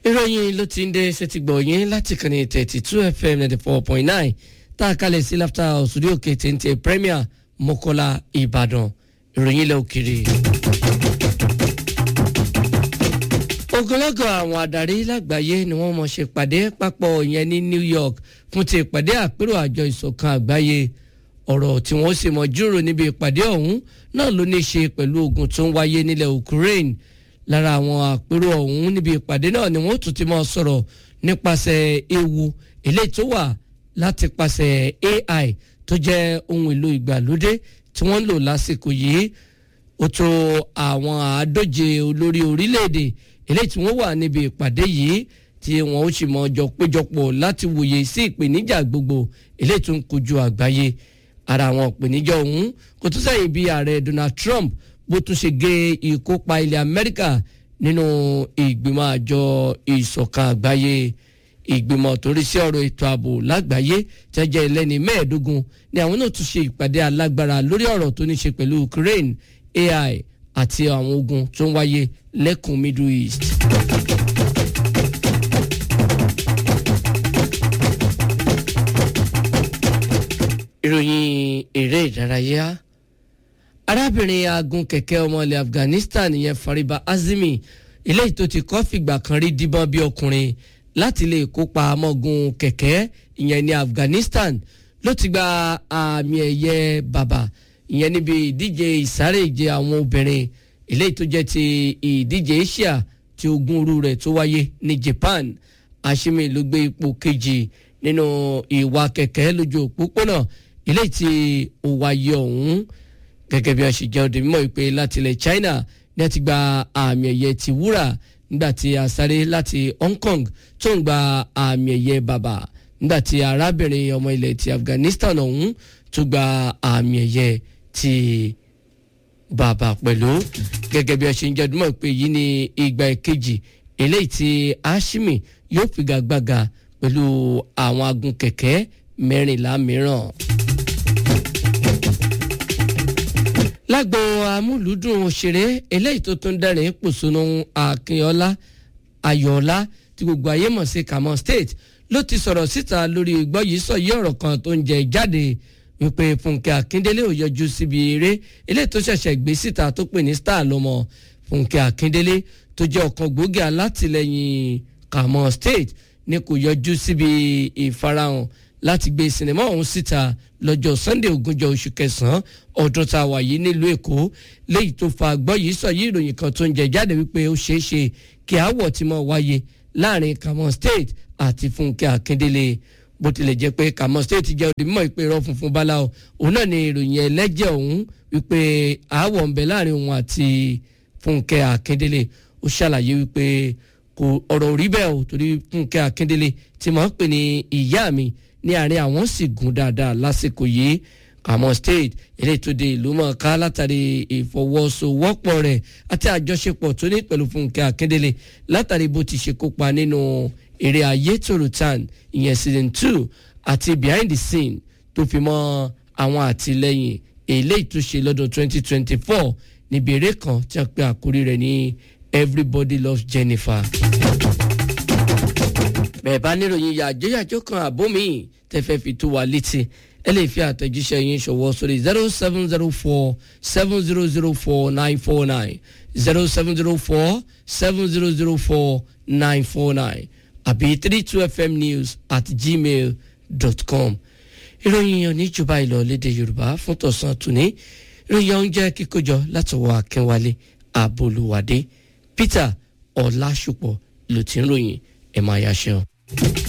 ìròyìn ló ti ń dé ṣètìgbọ̀ yín láti kànnì thirty two fm ninety four point nine tá a kalẹ̀ sí láfta òsùdí òkè téńté premier mọ́kọ́lá ìbàdàn ìròyìn ilẹ̀ òkèrè. ogunlọ́gọ̀ àwọn adarí lágbàáyé ni wọ́n mọ̀ ṣe pàdé papọ̀ yẹn ní new york fún ti ìpàdé àpérò àjọ ìṣọ̀kan àgbáyé ọ̀rọ̀ tí wọ́n sì mọ̀ jíròrò níbi ìpàdé ọ̀hún náà ló ní í ṣe pẹ̀lú ogun tó ń wáyé nílẹ̀ ukraine lára àwọn àpérò ọ̀hún níbi ìpàdé náà ni wọ́n tún ti mọ̀ sọ̀rọ̀ nípasẹ̀ ewu eléyìí tó wà láti pàṣẹ ai tó jẹ́ ohun èlò ìgbàlódé tí wọ́n ń lò lásìkò yìí ó tó àwọn àádóje olórí orílẹ̀-èdè eléyìí tí wọ́n wà níbi ìpàdé yìí tí wọ́n ó sì mọ̀ jọ péjọpọ̀ láti wòye sí ìpèníjà gbogbo eléyìí tó ń kojú àgbáyé ara àwọn ìpèníjà ọ̀hún kò tún sẹ́yìn bí ààrẹ Donald Trump bó tún ṣe gé ìkópa ilẹ̀ Amẹ́ríkà nínú ìgbìmọ̀ àjọ ìṣọ̀kan àgbáyé ìgbìmọ̀ tó rí sí ọ̀rọ̀ ètò ààbò lágbàáyé tẹ́jẹ́ ẹlẹ́ni mẹ́ẹ̀ẹ́dógún ni àwọn náà tún ṣe ìpàdé alágbára lórí ọ̀rọ̀ tó ní ṣe pẹ̀lú Ukraine AI àti àwọn ogun tó ń wáyé lẹ́kùn Middle East. ìròyìn eré ìdárayá arábìnrin agun kẹ̀kẹ́ ọmọ ilẹ̀ Afghanistan yẹn Fariba Azimi eléyìí tó ti kọ́ fìgbà kan rí díbọ́n bí ọkùnrin láti lè kópa amọ́gun kẹ̀kẹ́ ìyẹn ní Afghanistan ló ti gba àmì ẹ̀yẹ bàbà ìyẹn níbi ìdíje ìsáré ìje àwọn obìnrin eléyìí tó jẹ́ ti ìdíje Asia tí ogún òru rẹ̀ tó wáyé ní Japan Ashimi ló gbé ipò kejì nínú ìwà kẹ̀kẹ́ lójú òpópónà eléyìí tí ó wáyé ọ̀hún gẹ́gẹ́ bí wọ́n ṣe jẹ́ òde mímọ́ ìpè láti ilẹ̀ China ní ẹ ti gba àmì ẹ̀yẹ ti wúrà nígbà tí a sáré láti Hong Kong tó ń gba àmì ẹ̀yẹ bàbà nígbà tí arábìnrin ọmọ ilẹ̀ ti Afghanistan ọ̀hún tó gba àmì ẹ̀yẹ ti bàbà pẹ̀lú gẹ́gẹ́ bí wọ́n ṣe ń jẹ́ òde mímọ́ ìpè yìí ní ìgbà ìkejì eléyìí tí Ashimi yóò figagbága pẹ̀lú àwọn agun kẹ̀kẹ́ mẹ́rìnlá mìíràn. lágbo amúlùúdùn òṣèré eléyìí tó tún dẹ́rìn pòṣónú akínọlá ayọ̀ọ́lá tí gbogbo ayé mọ̀ sí Kamon State ló ti sọ̀rọ̀ síta lórí gbọ́ yìí sọ yí ọ̀rọ̀ kan tó ń jẹ jáde wípé Fúnkẹ́ Akíndélé ò yọjú síbi eré eléyìí tó ṣẹ̀ṣẹ̀ gbé síta tó pè ní star lọ́mọ Fúnkẹ́ Akíndélé tó jẹ́ ọ̀kan gbòógì alátìlẹyìn Kamon State ní kò yọjú síbi ìfarahàn láti gbé sinimá ọ̀hún síta lọ́jọ́ Sunday ogúnjọ́ oṣù kẹsàn-án ọdún tá a wà yìí nílùú Èkó léyìí tó fa gbọ́ yìí sọ yìí ìròyìn kan tó ń jẹ jáde wípé ó ṣeé ṣe kí aáwọ̀ ti máa wáyé láàrin Kamon State àti Fúnkẹ́ Akíndélé bó tilẹ̀ jẹ́ pé Kamon State jẹ́ òde mímọ́ ìpè irọ́ funfun báláwo òun náà ni ìròyìn ẹlẹ́jẹ̀ ọ̀hún wípé aáwọ̀ ń bẹ láàrin òun àti Fúnkẹ́ Akíndélé ó ṣàlàyé wípé kò ọ̀rọ̀ rí bẹ́ẹ̀ o torí Fúnkẹ́ Akíndélé tí mò ń pè ní ìyá mi ní àárín àwọn sì gùn dáadáa lásìkò yìí Kamon State eléyìí tó de ìlú mọ̀ọ́ká látàrí ìfọwọ́sowọ́pọ̀ rẹ̀ àti àjọṣepọ̀ tó ní pẹ̀lú Fúnkẹ́ Akíndélé látàrí bó ti ṣe kópa nínú eré ayétòrò tan ìyẹn season two àti behind the scene tó fi mọ́ àwọn àtìlẹ́yìn eléyìí tó ṣe lọ́dún twenty twenty four níbi eré kan tí a pè àkórí rẹ̀ ní Everybody Loves Jennifer bẹ́ẹ̀ bá níròyìn yàjóyàjó kan àbó mi tẹ́ fẹ́ fi tó wa létí ẹ lè fi àtẹ̀jíṣẹ́ yín ṣọwọ́ sórí zero seven zero four seven zero zero four nine four nine zero seven zero four seven zero zero four nine four nine àbí three two fm news at gmail dot com ìròyìn oníjọba ìlọ lédè yorùbá fún tọ̀sán tòní ìròyìn oúnjẹ kíkójọ látọwọ́ akínwálé àbólúwádé peter ọlásùpọ̀ ló ti ń ròyìn ẹ̀ máa yáṣẹ́ o.